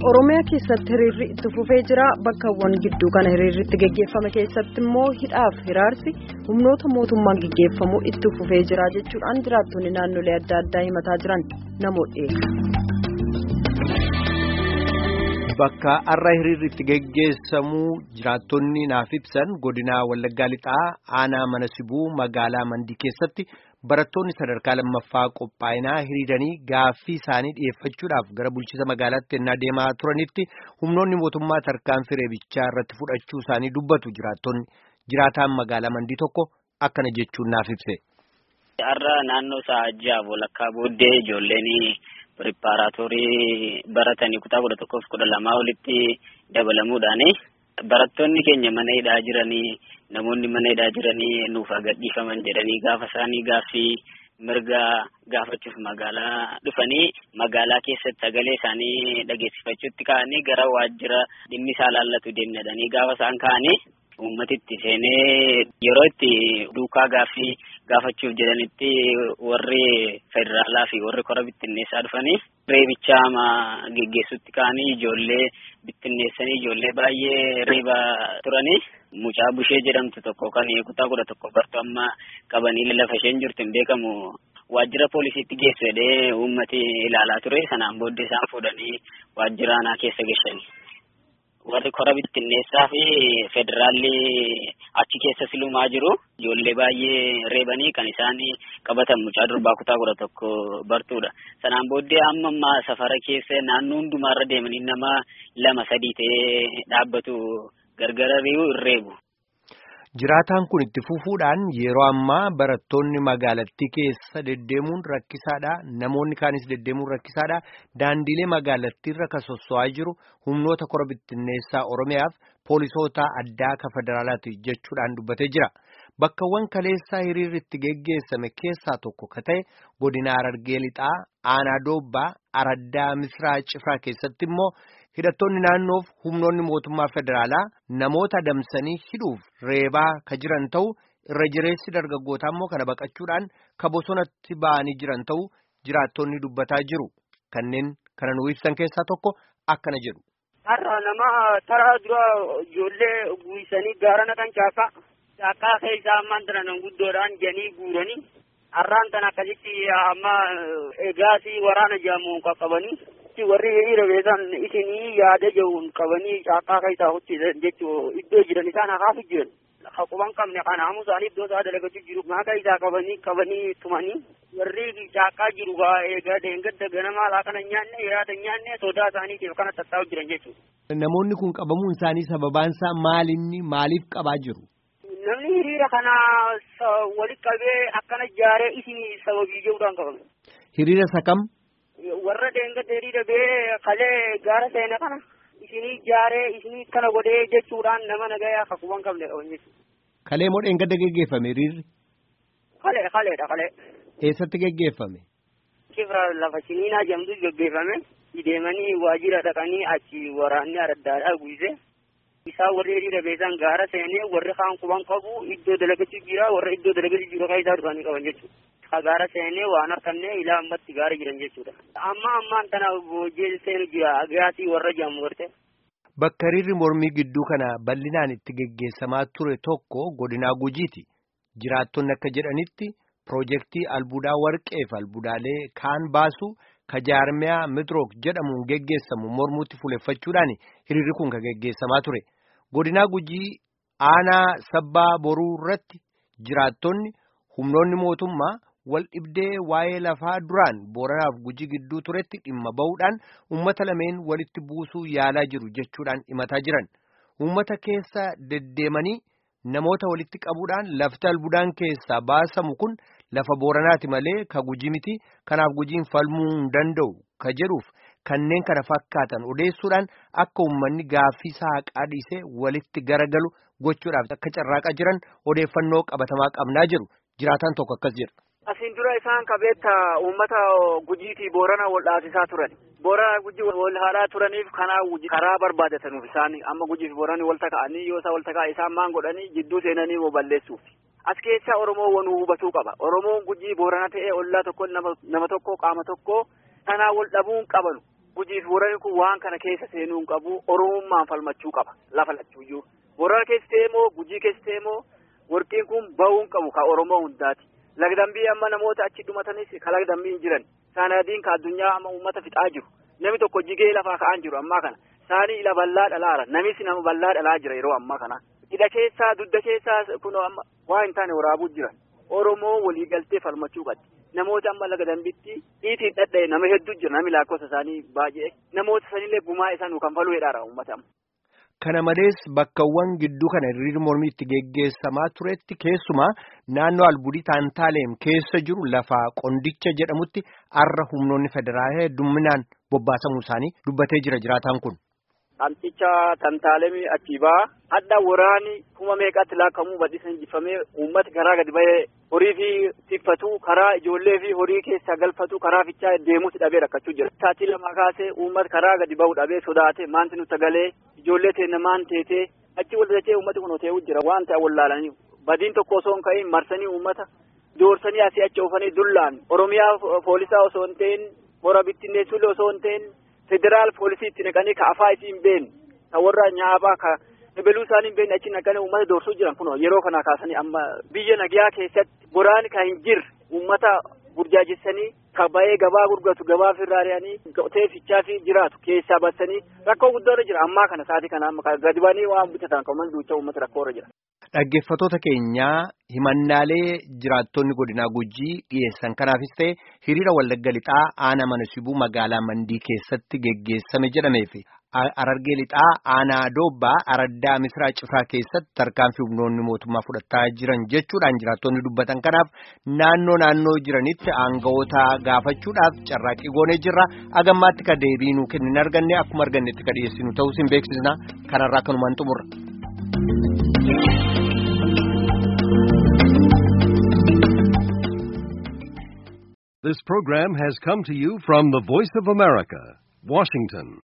Oromiyaa keessatti hiriirri itti fufee jira. Bakkawwan gidduu kana hiriirri itti geggeeffame keessatti immoo hidhaaf hiraarsi humnoota mootummaan geggeeffamu itti fufee jira jechuudhaan jiraattonni naannolee adda addaa himataa jiran namoota Bakka har'a hiriirri itti geggeessamu jiraattonni naaf ibsan godinaa Wallaggaa Lixaa aanaa mana sibuu magaalaa Mandii keessatti barattoonni sadarkaa lammaffaa qophaa'inaa hiriiranii gaaffii isaanii dhiyeeffachuudhaaf gara bulchiisa magaalaatti ennaa deemaa turanitti humnoonni mootummaa tarkaanfii reebichaa irratti fudhachuu isaanii dubbatu jiraattonni jiraataan magaalaa Mandii tokko akkana jechuun naaf ibse. Har'a naannoo sa'aaji'aaf walakkaa booddee ijoolleen piripaaraatoorii baratanii kutaa kudha tokkoof kudha lamaa olitti dabalamuudhaan barattoonni keenya mana hidhaa jiranii namoonni mana hidhaa jiranii nuuf gadhiifaman jedhanii gaafa isaanii gaaffii mirga gaafachuuf magaalaa dhufanii magaalaa keessatti sagalee isaanii dhageessifachuutti ka'anii gara waajjira dhimmi isaa laallatu deemnadhanii gaafa isaan ka'anii uummatitti seenee yeroo itti duukaa gaaffii gaafachuuf jedhanitti warri federaalaa fi warri kora bittinneessaa dhufanii reebicha geggeessutti ka'anii ijoollee bittinneessanii ijoollee baay'ee reeba turanii mucaa bushee jedhamtu tokko kan kutaa kudha tokko bartu amma qabanii lafa isheen jirtu hin beekamu waajjira poolisiitti geessu jedhee uummati ilaalaa ture sanaan booddee isaan fuudhanii waajjira aanaa keessa geessanii. warri kora bittinneessaa fi federaalli achi keessa silumaa jiru ijoollee baay'ee reebanii kan isaan qabatan mucaa durbaa kutaa kudha tokko bartuudha sanaan booddee amma ammaa safara keessa naannoo hundumaarra deemanii nama lama sadii ta'ee dhaabbatu gargara ri'uu hin reebu. Jiraataan kun itti fufuudhaan yeroo ammaa barattoonni magaalattii keessa deddeemuun rakkisaadha. Namoonni kaanis deddeemuun rakkisaadha. Daandiilee magaalattiirra kan sosso'aa jiru humnoota kora bittinneessaa Oromiyaaf poolisoota addaa kan federaalaati jechuudhaan dubbatee jira. Bakkawwan kaleessaa hiriirri itti geggeessame keessaa tokko ka ta'e godina Harargee Lixaa, Aanaa Doobbaa, Araddaa Misraa Cifraa keessatti immoo hidhattoonni naannoof humnoonni mootummaa federaalaa namoota adamsanii hidhuuf reebaa ka jiran ta'u irra jireessi dargaggootaa immoo kana baqachuudhaan ka bosonatti ba'anii jiran ta'u jiraattonni dubbataa jiru kanneen kana nuu ibsan keessaa tokko akkana jedhu. Har'a nama taraa dura ijoollee guurisanii gaara naqan caakkaa caakkaa keessaa ammaan tana nan guddoodhaan janii guuranii har'aan tan akkasitti amma egaasii waraana jaamuun qaqqabanii. warri hiriira beekan isinii yaada jiruun qabanii caakkaa keessaa hojjetan jechuun iddoo jiran isaan hafaafi jiran. Quban qabne kana hamu isaanii iddoo isaa dalagachuu jiru maaqa isaa qabanii qabanii tumanii warri caakkaa jiru eegaa deengadda ganamaa laaqana nyaanne hiraata nyaanne sodaa isaaniitiif kana tattaa'u jiran jechuudha. Namoonni kun qabamuun isaanii sababaan isaa maalinni maaliif qabaa jiru? Namni hiriira kana walitti qabee akkana jaaree isin sababii jiruudhaan qabame. Hiriira isa kam? warra deengadda hiriira bee kalee gaara seene kana isinii jaaree isinii kana godhee jechuudhaan nama nagayaa akka quban qabne qaban jechuudha. Kalee moo deengadda geggeeffame hiriirri? Kalee kaleedha kalee. Eessatti geggeeffame? Kibra lafa siniinaa jedhamtu geggeeffame deemanii waajjira dhaqanii achi waraanni addaadhaa guise. Isaan warri hiriira beesan gaara seenee warri kaan quban qabu iddoo dalagachuu jira warra iddoo dalagachuu jiru kan isaa dhufanii qaban jechuudha. gaara seenee waan harkannee ilaa ammatti gaara jiran jechuudha. Amma ammaan tana booddee seenu jira gaasii warra jedhamu garte. Bakka hiriirri mormii gidduu kana bal'inaan itti geggeessamaa ture tokko godinaa gujiiti. Jiraattonni akka jedhanitti piroojeektii albuudaa warqee fi albuudaalee kaan baasu ka jaarmiyaa midrook jedhamuun geggeessamu mormuutti fuuleffachuudhaan hiriirri kun kan geggeessamaa ture. Godinaa gujii aanaa sabbaa boruu irratti jiraattonni humnoonni mootummaa wal dhibdee waa'ee lafaa duraan booranaaf gujii gidduu turetti dhimma ba'uudhaan uummata lameen walitti buusuu yaalaa jiru jechuudhaan himataa jiran uummata keessa deddeemanii namoota walitti qabuudhaan lafti albuudaan keessaa baasamu kun lafa booranaati malee ka gujii miti kanaaf gujiin falmuu hin danda'u ka jedhuuf kanneen kana fakkaatan odeessuudhaan akka uummanni gaaffii isaa haqaa dhiisee walitti garagalu gochuudhaaf akka carraaqaa jiran odeeffannoo qabatamaa qabnaa jiru jiraataan tokko akkas jedha. Asiin dura isaan qabeetta uummata gujiitii boorana wal dhaasisaa turan. Boorana gujii wal haalaa turaniif kanaa karaa barbaadatanuuf isaan amma gujiif boorani wal taka'anii yoo isaa wal taka'a isaan maan godhanii jidduu seenanii moo balleessuuf. As keessa Oromoo wanuu hubatuu qaba. Oromoon gujii boorana ta'ee ollaa tokko nama tokko qaama tokko kanaa wal dhabuun qabanu. gujiif boorani kun waan kana keessa seenuu hin qabu oromummaan falmachuu qaba lafa lachuuyyuu boorana keessa ta'e moo gujii keessa ta'e moo warqiin kun bahuu hin qabu ka oromoo hundaati lagdambii amma namoota achi dhumatanis ka lagdambii hin jiran saanadiin ka addunyaa amma uummata fixaa jiru namni tokko jigee lafaa ka'aan jiru ammaa kana saanii ila bal'aa dhalaara namis nama bal'aa dhalaa jira yeroo ammaa kana hidha keessaa dudda keessaa kun amma waa hin taane waraabuu jiran oromoo walii galtee falmachuu qabdi namoota amma laga dambitti dhiitiin dhadha'e nama hedduu jira namni lakkoofsa isaanii baay'ee namoota sanillee gumaa isaan kan faluu hedhaara uummata amma. Kana malees bakkawwan gidduu kana hiriirri mormii itti geggeessamaa turetti keessumaa naannoo albudii taantaaleem keessa jiru lafa qondicha jedhamutti arra humnoonni federaalaa hedduminaan bobbaasamuu isaanii dubbatee jira jiraataan kun. Qamxicha tantaalemii achii baa hadda waraani kuma meeqatti laakkamuu badhiisan jifamee uummata karaa gadi bahee horii fi tiffatu karaa ijoollee fi horii keessa galfatu karaa fichaa deemuutti dhabee rakkachuu jira. Taatii lama kaasee uummata karaa gadi bahu dhabee sodaate maanti nutti galee ijoollee teenya maan teetee achi wal dachee uummati kun hotee'u jira waan ta'e wallaalanii badiin tokko osoo hin ka'in marsanii uummata doorsanii asii achi oofanii dullaan oromiyaa poolisaa osoo hin ta'in hora bittinneessuullee osoo hin ta'in federaal poolisii itti naqanii ka afaa isii hin beekne ka warra nyaabaa ka ebeluu isaanii hin beekne achi naqanii uummata doorsuu jiran kun yeroo kana kaasanii amma biyya nagayaa keessatti goraani ka hin jirre uummata burjaajessanii ka ba'ee gabaa gurguratu gabaa firraariyanii qotee fichaa fi jiraatu keessaa baasanii rakkoo guddaa irra jira ammaa kana sa'aatii kana amma gadi ba'anii waan bitatan kan duucha uummata rakkoo irra jira. Dhaggeeffattoota keenyaa himannaalee jiraattonni godinaa gujii dhiyeessan kanaafis ta'e hiriira wallagga lixaa aanaa mana sibuu magaalaa mandii keessatti geggeessame jedhamee fi arargee lixaa aanaa doobbaa araddaa misraa cifraa keessatti tarkaanfii humnoonni mootummaa fudhataa jiran jechuudhaan jiraattonni dubbatan kanaaf naannoo naannoo jiranitti aangawoota gaafachuudhaaf carraaqqii goonee jirra agammaatti ka deebii nuu kennin arganne akkuma argannetti ka dhiyeessinu ta'uu sin beeksisna kanarraa kanumaan xumurra. This program has come to you from the Voice of America, Washington.